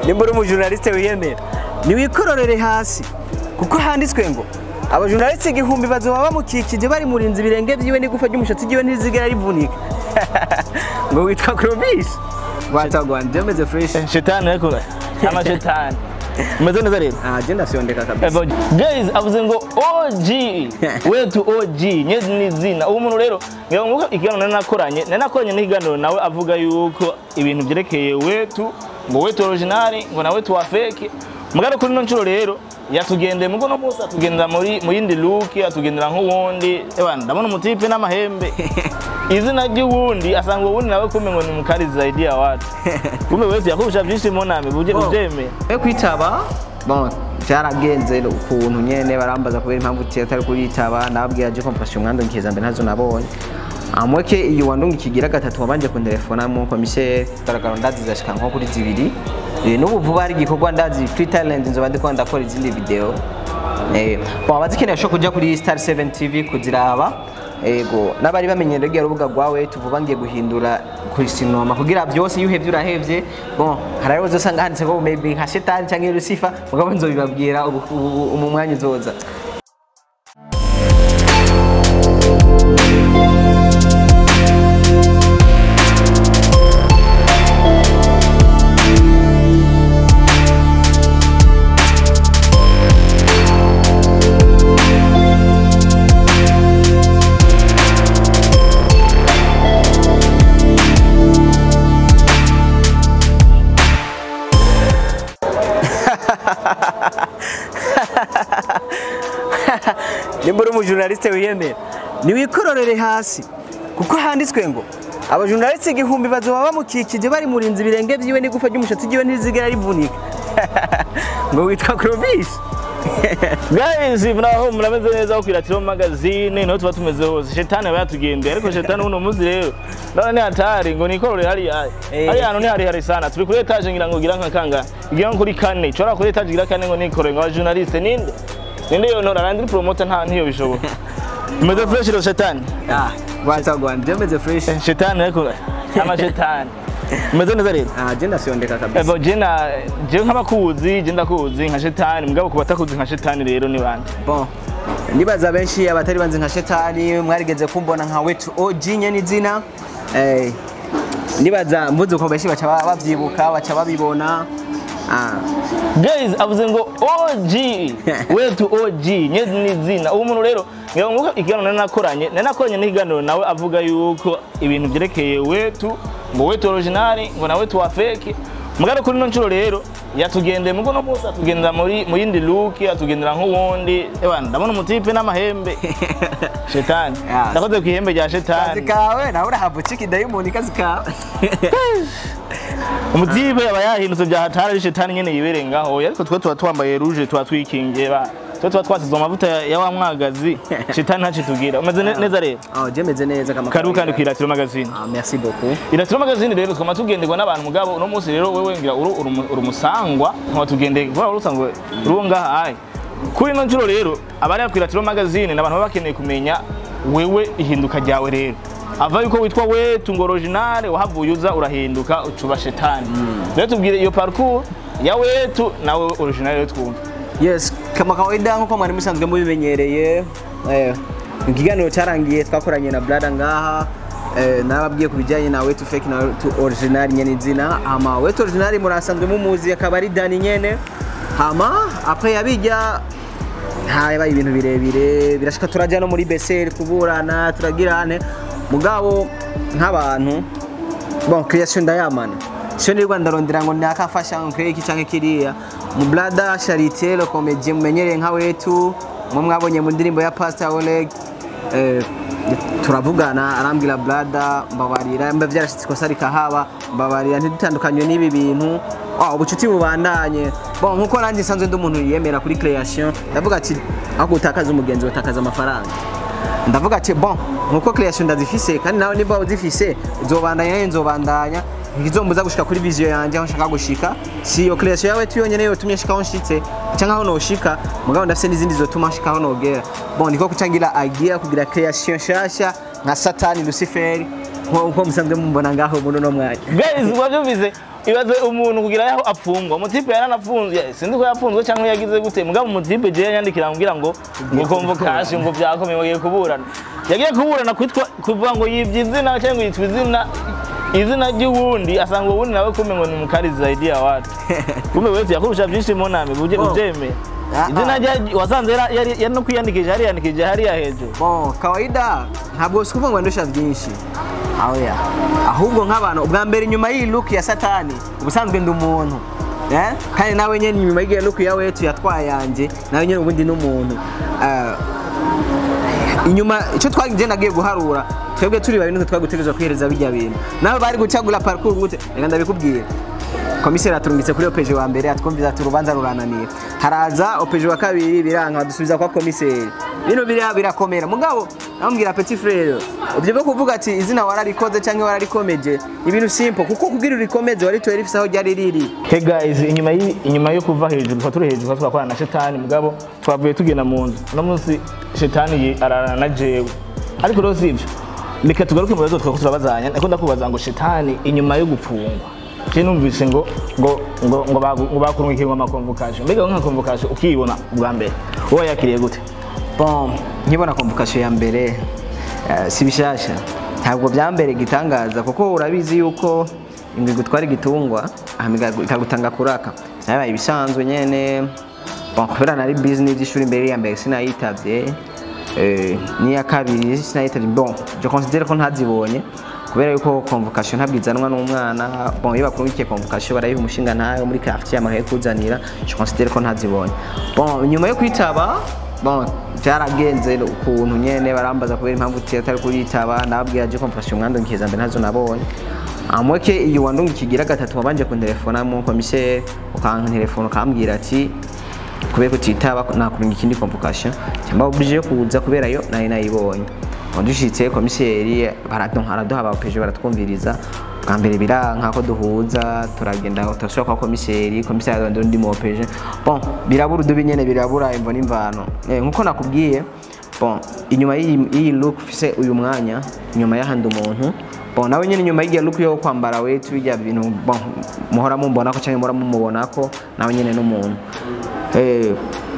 nimba uri umujournaliste wiyemera niwikororere hasi kuko handitswe ngo abajournaliste igihumbi bazoba bamukikije bari murinzi ibirenge vyiwe n'igufa ry'umushatsi ryiwe ntizigera rivunika ngo witwa Clovis watagwan jemeze fresh shetani ariko amashetani umeze neza rero ah je ndafyondeka kabisa Ebo, guys avuze ngo OG wetu OG nyezi ni zina uwo muntu rero ngira ngo ikiganiro nari nakoranye nari nakoranye n'ikiganiro nawe avuga yuko ibintu byerekeye wetu ngo wetu original ngo na wetu wa fake mugaro kuri no nshuro rero yatugendeye mugo no munsi atugendera muri mu yindi look atugendera nk'uwundi ebana ndabona umutipe n'amahembe izina ry'uwundi asanga uwundi nawe kumbe ngo ni mukari zaidi ya watu kumbe wetu yakubisha byinshi mu name buje Oh. ubyemeye yo kwitaba bon byaragenze ukuntu nyene barambaza kubera impamvu atari kuritaba nababwira je compassion mwando nkeza mbere ntazo nabonye amweke iyo wandunga ikigira gatatu wabanje kuntelefona mu commissaire taragaro ndazi zashika nko kuri zibiri Eh, n'ubu vuba hari igikorwa ndazi free talent nzoba ndiko ndakora izindi video eh bon abazikeneye sho kuja kuri Star 7 TV kuziraba ego n'abari bamenyereye rya rubuga rwawe tuvuga ngiye guhindura kuri sinoma kugira byose iyo uhevye urahevye bon hari aho uzosanga handitse ko maybe nka shetani cyangwa Lucifer mugabo nzobibabwira ubu- ubu- mu mwanya uzoza nimba uri umujournaliste wiyemera niwikororere hasi kuko handitswe ngo abajournaliste igihumbi bazoba bamukikije bari murinzi ibirenge vyiwe n'igufa ry'umushatsi ryiwe ntizigera rivunika ngo witwa Clovis guys muraho murameze neza aho kwiratiro magazine niho tuba tumeze hose shetani aba yatugendeye ariko shetani uno munsi rero ndabona ni hatari ngo nikorore hariya Eh. hariya hantu ni harehare sana turi kuri etaje ngira ngo gira nka kanga igira nko kuri kane nshobora kuri etaje gira kane ngo nikorore ngo abajournaliste ninde ninde yonora nandi promoter nta ntiyo bishoboka meze fresh rero shetani ah watagwan jemeze fresh shetani ariko amashetani meze neza rero ah je ndafyondeka kabisa Ebo jena je nk'abakuzi je ndakuzi nka shetani mugabo ku batakuzi nka shetani rero ni bande bon nibaza benshi abatari banzi nka shetani mwarigeze kumbona nka wetu OG nyene izina eh nibaza mvuze ko benshi baca ba- bavyibuka baca babibona ah guys avuze ngo OG wetu OG nyezi ni zina uwo muntu rero ngira ngo ikiganiro nari nakoranye nari nakoranye n'ikiganiro nawe avuga yuko ibintu byerekeye wetu ngo wetu original ngo na wetu wa fake mugaro kuri no nshuro rero yatugendeye mugo no munsi atugendera muri mu yindi look atugendera nk'uwundi ebana ndabona umutipe n'amahembe shetani Yeah. ndakoze ku ihembe rya kazi shetani kawe nawe urahabwa iki dayimoni kazi kawe umutipe aba yahindutse bya hatari ari shetani nyene yibereye ngaho ariko twe tuba twambaye ruje tuba twikingiye ba twe tuba twasize amavuta ya ya wa mwagazi shetani ntacitubwira umeze ne- neza rero oh jemeze neza kama karibu kandi kwiratiro magazine ah merci beaucoup iratiro magazine rero twama tugenderwa n'abantu mugabo uno munsi rero wewe ngira uru uri umu- uri umusangwa nkaba tugendeye kubera uri usangwa uri uwo ngaha ayi kuri ino nshuro rero abari ku iratiro magazine ni abantu baba bakeneye kumenya wewe ihinduka ryawe rero ava yuko witwa wetu ngo original wahavuye uza urahinduka ucuba shetani rero tubwire iyo parcours ya wetu nawe original rero twumva yes kama kawaida nkuko mwari musanzwe mubimenyereye eh, ikiganiro cyarangiye twakoranye na brada ngaha eh, nababwiye ku bijyanye na wetu fake na wetu original nyene izina hama wetu original murasanzwe mumuzi akaba ari dani nyene hama apres yabijya habaye ibintu birebire birashika turajya no muri beseri kuburana turagirane mugabo nk'abantu bon creation ndayamana sio nirwa ndarondera ngo nakafasha ngo kreye iki canke kiriya mu blada charité le comédien mumenyereye nka wetu mwe mwabonye mu ndirimbo ya Pastor Oleg eh, turavugana arambwira blada mbabarira mba vyarashitse ikosa rikahaba mbabarira ntidutandukanywe n'ibi bintu oh, ubucuti bubandanye bon nkuko nanjye nsanzwe ndi umuntu yiyemera kuri creation ndavuga ati aho gutakaza umugenzi utakaza amafaranga ndavuga ati bon nkuko creation ndazifise kandi nawe niba uzifise uzobandanya nyene nzobandanya nkizombuza gushika kuri vision yanje aho nshaka gushika si iyo creation yawe tu yonyene yotumye nshika aho nshitse canke aho noshika mugabo ndafise n'izindi zotuma nshika aho nogera bon niko kucangira idea kugira creation nshasha nka satani luciferi nko musanzwe mumbona ngaho muri uno mwanya guys wabyumvise ibaze umuntu kugira yaho apfungwa umutipe yaranafunzwe sinzi ko yafunzwe cyangwa yagize gute mugabo umutipe je yanyandikira ambwira ngo ngo convocation ngo byakomeye bagiye kuburana yagiye kuburana kwitwa kuvuga ngo yibye izina cyangwa yitwa izina izina ry'uwundi asanga uwundi nawe kumbe ngo ni mukari zaidi ya watu kumbe wewe yakurusha byinshi mu name uje Oh. ubyemeye Ah, izina ah. rya wasanze yari yari yari no kwiyandikisha yari yandikije hariya hejuru bon kawaida ntabwo si kuvuga ngo ndusha byinshi oya ahubwo nk'abantu ubwa mbere inyuma y'iyi look ya satani ubusanzwe ndi umuntu Eh? kandi nawe nyine inyuma y'iyi look ya wetu yatwaye yanjye nawe nyine ubundi ni umuntu Eh, inyuma icyo twagiye nagiye guharura twebwe turi babiri nitwe twagutegereza kwihereza bijya bintu nawe bari gucagura parcours gute reka ndabikubwira komiseri aturumbitse kuri opeje wa mbere atwumviza ati urubanza rurananira haraza opeje wa kabiri biranka badusubiza kwa komiseri bino biriya birakomera mugabo namubwira petit frere ibyo byo kuvuga ati izina wararikoze cyangwa wararikomeje ibintu simple kuko kugira urikomeze waritoye rifise aho ryari riri Hey guys, inyuma y inyuma yo kuva hejuru twa turi hejuru twakorana na shetani mugabo twavuye tugenda mu nzu uno munsi shetani ye ararana na jewe ariko rero sivyo reka tugaruke mu bibazo twako turabazanya ndiko ndakubaza ngo shetani inyuma yo gupfungwa je numvise ngo ngo ngo ngo bagu- ngo bakurungikiye ama convocation mbega nka convocation ukiyibona bwa mbere wowe yakiriye gute bon nkibona convocation ya mbere eh, si bishasha ntabwo byambere gitangaza kuko urabizi yuko ingwe gutwara igitungwa hama igagu- ikagutanga kuraka byabaye ibisanzwe nyene bon kubera nari business y'ishuri mbere ya mbere sinayitavye eh, n'iya kabiri sinayitavye bon je considère ko ntazibonye kubera yuko convocation ntabwo izanwa n'umwana bon iyo bakurungikiye convocation barayiha umushinga ntayo muri quartier amakaye kuzanira je considère ko ntazibonye bon nyuma yo kwitaba bon byaragenze ukuntu nyene barambaza kubera impamvu atari kuyitaba nababwira je convocation mwandungikiza mbere ntazo nabonye amweke iyo wandunga ikigira gatatu wabanje kuntelefona mu komiseri ukanka telefone ukambwira ati kubera kutitaba nakurunga ikindi convocation cyangwa oblige yo kuza kubera yo nari nayibonye wadushitse komiseri baraduha araduha abapeje baratwumviriza bwa mbere biranka ko duhuza turagenda turasubira kwa komiseri komiseri ararondera undi mu opeje bon birabura udubi nyene birabura imvo n'imvano Eh, nkuko nakubwiye bon inyuma y'iyi y'iyi look ufise uyu mwanya inyuma y'ahandi umuntu bon nawe nyine inyuma y'igihe look yo kwambara wetu bijya bintu bon muhora mumbona ko cyangwa muhora mumubona ko nawe nyine n'umuntu eh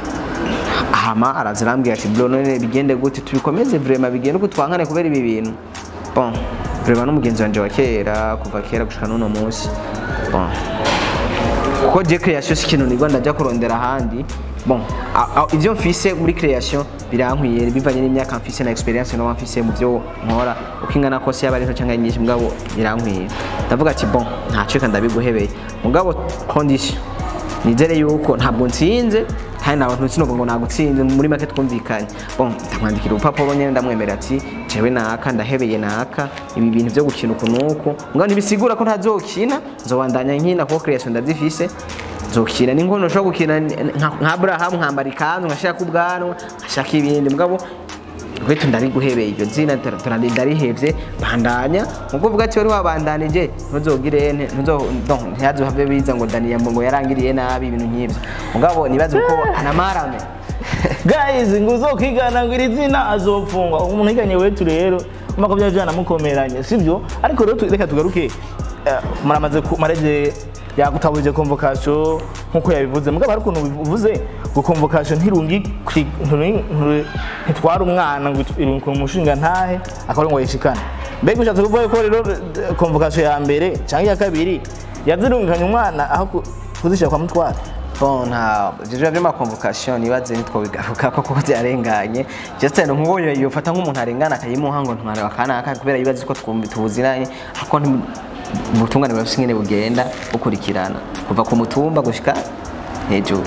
hama araza arambwira ati bro none bigende gute tubikomeze vraiment bigende uko twankane kubera ibi bintu bon vraiment n'umugenzi wanje wa kera kuva kera gushika n'uno munsi bon kuko je création si ikintu nigwa ndajya kurondera ahandi bon a- a- ivyo mfise muri création birankwiye bivanye n'imyaka mfise na experience no mfise mu byo nkora uko ingana kose yaba ari nto cyangwa nyinshi mugabo birankwiye ndavuga ati bon ntacyo reka ndabiguhebeye mugabo condition nizere yuko ntabwo nsinze kandi nawe ntukinuvuga ngo nagutsinze muri make twumvikanye bon ndamwandikira urupapuro nyine ndamwemera ati jewe naka ndahebeye naka ibi bintu byo gukina uku nuku ngo ntibisigura ko ntazokina nzobandanya nkina kuko creation ndazifise nzokina ni ngono nshobora gukina nka nka Abraham nkambara ikanzu nkashaka ubwanwa nkashaka ibindi mugabo kwetu ndariguhebeye iryo zina tura- tura- ndarihevye bandanya nkuko uvuga ati wari wabandanije ntuzogire nte- ntuzo donc ntihazohave biza ngo daniya ngo yarangiriye nabi ibintu nk'ivyo mugabo nibaze uko anamarame guys ngo uzokwigana ngo iri zina azopfungwa umuntu yiganye wetu rero umva ko byari byanamukomeranye sibyo ariko rero tu- reka tugaruke eh, muramaze ku- maraje yagutaburije convocation nkuko yabivuze mugabo hari ukuntu bivuze ngo convocation ntirungi kwi- nturi- nturi- ntitwara umwana ngo itu- irungi ku mushinga ntahe akaba ari ngo yishikane mbega ushatse kuvuga ko rero eh, convocation ya mbere cyangwa iya kabiri yazirungikanye umwana aho ku- kuzishyira kwa mutwara bon nta ivyo vyama convocation nibaze nitwo bigaruka ko kuko byarenganye just no nkubonye yofata nk'umuntu arengana akayimuha ngo ntware wakanaka kubera yibaze ko twumva tubuziranye ariko nti- ubutungane bafise ingene bugenda bukurikirana kuva ku mutumba gushika hejuru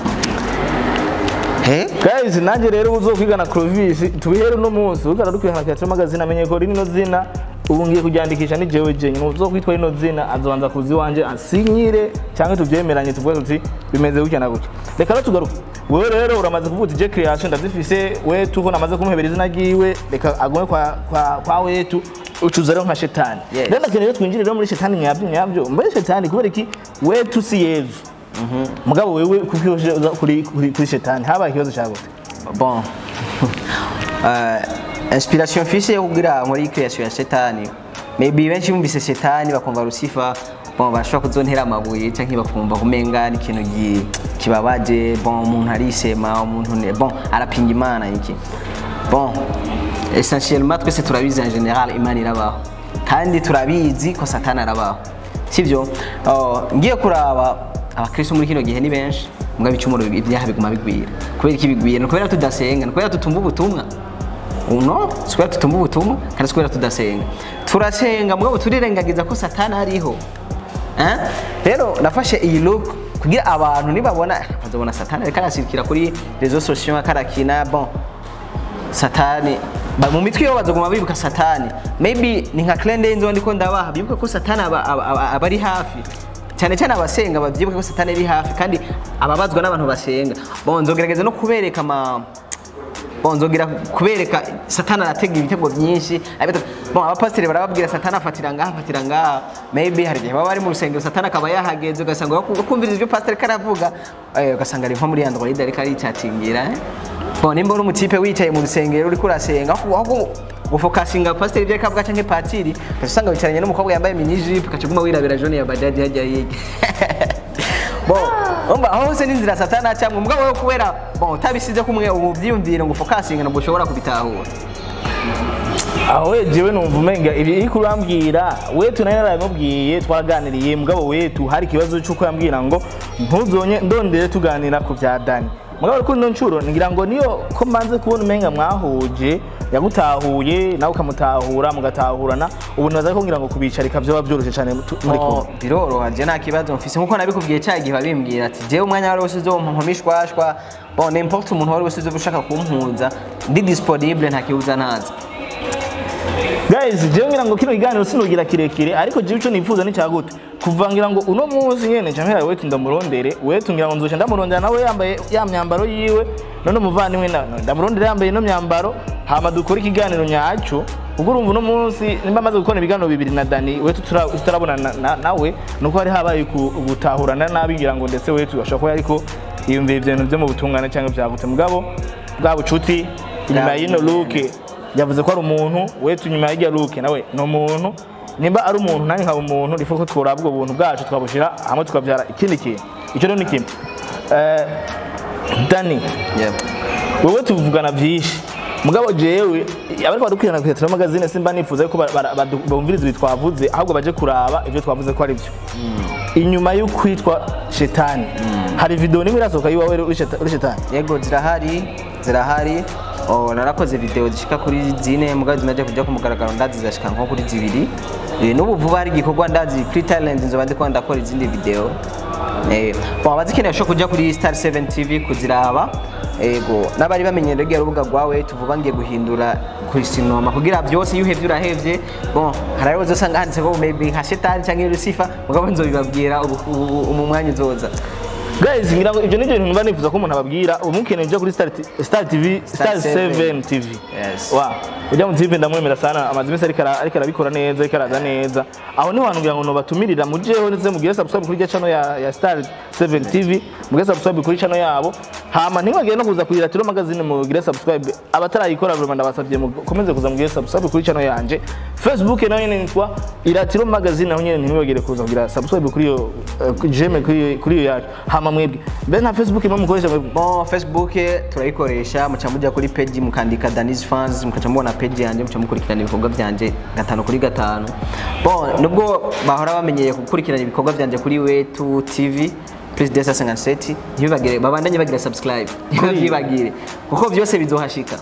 he guys nanjye rero uzokwigana Clovis tubihere uno munsi ukara dukwihana kya magazine amenye ko rino zina ubu ngiye kuryandikisha ni jewe je nyine uzokwitwa rino zina azobanza kuzi wanje asinyire cyangwa tubyemeranye tuvuge tuti bimeze gutya na gutya reka rero tugaruke wewe rero uramaze kuvuga uti je creation ndazifise we tuko namaze kumuhebera izina ryiwe reka agume kwa kwa, kwa wetu ucuza rero nka shetani Yes. rero ndakeneye rero twinjire rero muri shetani nyabyo nyabyo mbaye shetani kubera iki wetu si yezu mugabo wewe kuko iyo uza kuri kuri kuri shetani habaye ikibazo cya gute bon uh, inspiration mfise yo kugira muri creation ya shetani maybe benshi bumvise shetani bakumva lucifer bon bashobora kuzontera amabuye cyangwa bakumva kumenga ni ikintu gi- kibabaje bon umuntu arishema umuntu ne bon arapinga imana iki bon essentiellement twese turabizi en general imana irabaho kandi turabizi ko satani arabaho sibyo Oh, ngiye kuraba abakristo muri kino gihe ni benshi mbwa ibicumuro ibyaha biguma bigwira kubera iki bigwira ni kubera tudasenga ni kubera tutumva ubutumwa uno si kubera tutumva ubutumwa kandi si kubera tudasenga turasenga mugabo turirengagiza ko satani ariho Eh? rero nafashe iyi look kugira abantu nibabona bazabona satani ariko arasirikira kuri rezo sosiyo akarakina bon satani ba- mu mitwe yabo bazaguma bibuka satani maybe ni nka klende nzo ndiko ndabaha bibuka ko satani aba, aba, aba, aba ari hafi cyane cyane abasenga babyibuka ko satani ari hafi kandi ababazwa n'abantu basenga bon nzogerageza no kubereka ama bon nzogira kubereka satani aratega ibitego byinshi abita- bon abapasiteri barababwira satani afatira ngaha afatira ngaha maybe hari igihe baba bari mu rusengero satani akaba yahageze ugasanga baku- kumviriza ibyo pasiteri karavuga eh, ugasanga ari nko muri android ariko aricatingira eh. bon nimba uri umutipe wicaye mu rusengero uriko urasenga aho aho gufokasinga pasiteri ibyo ariko avuga canke patiri ugaca usanga wicaranye n'umukobwa yambaye mini jipe ugaca uguma wirabira jone ya bajaji hajya hirya bon umva aho hose n'inzira satani acamwe mugabo wowe kubera bon utabisize kumwe ubu byiyumvire ngo ufokasinga ntabwo ushobora kubitahura aho we jewe numva umenga ibi iri kurambwira wetu nayo narabimubwiye twaraganiriye mugabo wetu hari ikibazo cy'uko yambwira ngo ntuzonye ndondere tuganira ku bya dani mugabo ariko ino nshuro ngira ngo niyo ko mbanze kubona umenga mwahuje yagutahuye nawe ukamutahura mugatahurana ubu nibaza ko ngira ngo kubicarika byoba byoroshye cyane tu- muri kumwe Oh, biroroha je nta kibazo mfise nkuko nabikubwiye cya gihe babimbwira ati jewe umwanya wari wose uzompa nkomishwashwa bon n'importe umuntu wari wese uzoba ushaka kumpuza ndi disponible nta kibuza ntaza guys jewe ngira ngo kino kiganiro sinugira kirekire ariko jewe ico nifuza ni cyagute kuva ngira ngo uno munsi nyene camera wetu ndamurondere wetu ngira ngo nzoca ndamurondera nawe yambaye ya myambaro yiwe none umuvandimwe na na- ndamurondera yambaye ino myambaro hama dukore ikiganiro nyaco ubwo urumva uno munsi nimba amaze gukora ibiganiro bibiri na Dani wetu tura- tutarabona na- na- nawe nuko hari habaye ku- gutahurana nabi ngira ngo ndetse wetu ashobora kuba ariko yiyumviye ibintu byo mu butungane cyangwa byagute mugabo bwa bucuti inyuma y'ino luke yavuze ko ari umuntu wetu nyuma y'irya luke nawe ni umuntu nimba ari umuntu nanjye nkaba umuntu nifuza ko twuraba ubwo buntu bwacu tukabushyira hamwe tukabyara ikindi kintu icyo rero ni kimwe Eh, dani yeah. wowe tuvugana byinshi mugabo jewe abariko badukurikirana ku Tetero magazine simba nifuza ko ba- ba- badu- bumviriza ibi twavuze ahubwo baje kuraba ibyo twavuze ko ari byo inyuma yo kwitwa shetani hari video nimwe irasohoka yiwawe uri sheta- uri shetani yego zirahari zirahari oh, narakoze video zishika kuri zine mugabo zimaze kujya ku mugaragaro ndazi zashika nko kuri zibiri Eh, n'ubu vuba hari igikorwa ndazi kuri talent nzoba ndiko ndakora izindi video Eh, bon abazikeneye bashobora kuja kuri star 7 tv kuziraba ego n'abari bamenyereye rya rubuga rwawe tuvuga ngiye guhindura kusinoma kugira byose iyo uhevye urahevye bon hari aho uzosanga handitse ko maybe nka shetani cyangwa lucifer mugabo nzobibabwira ubu- ubu- ubu mwanya uzoza guys ngira ngo ibyo nibyo bintu mba nifuza ko umuntu ababwira ubu mukeneye ujya kuri Star T- Star TV Star Star 7 TV Yes. wa ujya mu TV ndamwemera sana amazi mese ariko ara- ariko arabikora neza ariko araza neza aho niho hantu ngira ngo nobatumirira mujeho ndetse mugire subscribe kuri channel ya, ya Star 7 TV mugire subscribe kuri channel yabo hama ntimwagire no kuza kugira Tiro magazine mugire subscribe abatarayikora vraiment ndabasabye mukomeze kuza mugire subscribe kuri channel yanje Facebook nayo nyene nitwa Iratiro magazine naho nyene ntimwibagire kuza kugira subscribe kuri yo uh, jeme kuri iyo- kuri iyo yacu hama mwebwe mbe nta Facebook imwe mukoresha mwebwe Bon, Facebook turayikoresha muca mujya kuri page mukandika Danis Fans mukaca mubona page yanjye muca mukurikirana ibikorwa byanje gatanu kuri gatanu. Bon, nubwo bahora bamenyeye gukurikirana ibikorwa byanje kuri Wetu TV Please Desa 57 ntibibagire babandanye bagira subscribe ntibabyibagire kuko byose bizohashika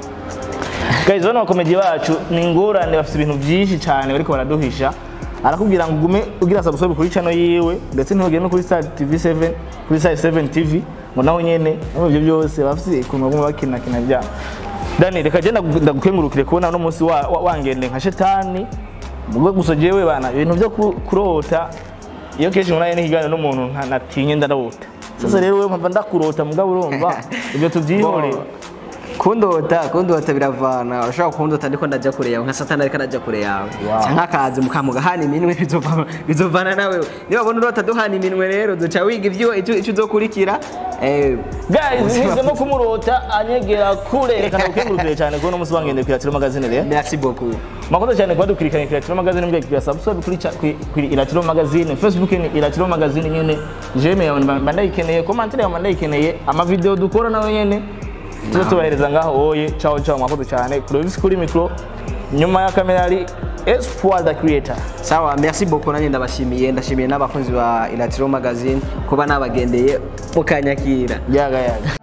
guys bano bakomeje bacu ni ingorane bafite ibintu byinshi cyane bariko baraduhisha arakubwira ngo ugume ugira subscribe kuri channel yiwe ndetse ntugire no kuri Star TV 7 kuri Star 7 TV ngo naho nyene no ibyo byose bafite ukuntu baguma bakina kina bya Dani reka je ndagu- ndagukengurukire kubona no munsi wa- wa- wangende nka shetani mubwo gusa jewe bana ibintu byo ku- kurota iyo kenshi nkora n'ikiganiro n'umuntu nta- natinye ndarota sasa rero wewe mpava ndakurota mugabo urumva ibyo tubyihorere Bon, kundota kundota biravana urashobora kundota ndiko ndajya kure yawe nka satani ariko arajya kure yawe Wow. cyangwa akazi mukamuga hana iminwe bizova- bizovana nawe niba babona urota duhana iminwe rero duca wiga ibyo icyo icyo uzokurikira eh, guys ubuzima nihisemo kumurota anyegera kure reka ndagukengurukire cyane kubona umunsi wangende kwiratira magazine rero merci beaucoup mwakoze cyane kuba dukurikiranye kuri Iratiro Magazine mbwe kuri subscribe kuri cha- kuri kuri Iratiro Magazine Facebook ni Iratiro Magazine nyene jeme yawe mba ndayikeneye commentaire yawe mba ndayikeneye ama video dukora nawe nyene tuzo tubahereza ngaho oye ciao ciao mwakoze cyane Clovis kuri micro nyuma ya kamera ari Espoir the creator sawa merci beaucoup nanjye ndabashimiye ndashimiye n'abakunzi ba iratiro magazine kuba nabagendeye mukanyakira yaga yaga